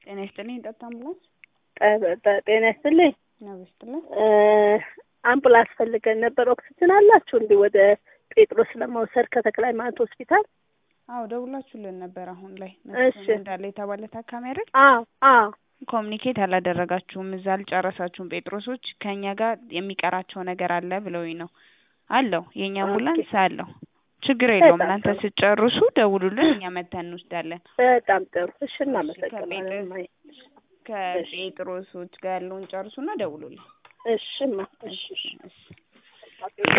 ጤና ይስጥልኝ ጠጣ አምቡላንስ ጠ- ጠ- ጤና ይስጥልኝ። ነው ይስጥልኝ። እ አምቡላንስ ፈልገን ነበር። ኦክሲጅን አላችሁ እንዲህ ወደ ጴጥሮስ ለመውሰድ ከተክለ ሃይማኖት ሆስፒታል? አዎ ደውላችሁልን ነበር። አሁን ላይ እሺ። መስፍን እንዳለ የተባለ ታካሚ አይደል? አዎ አዎ ኮሚኒኬት አላደረጋችሁም፣ እዛ አልጨረሳችሁም። ጴጥሮሶች ከእኛ ጋር የሚቀራቸው ነገር አለ ብለውኝ ነው። አለው የእኛ አምቡላንስ አለው። ችግር የለውም። በጣም እናንተ ጥሩ። ስጨርሱ ደውሉልን፣ እኛ መተን እንወስዳለን። በጣም ጥሩ። እሺ እናመሰግናለን። ከጴጥሮስ- እማዬ። ከጴጥሮሶች ጋር ያለውን ጨርሱና ደውሉልን። እሽማ እሺ እሺ እሺ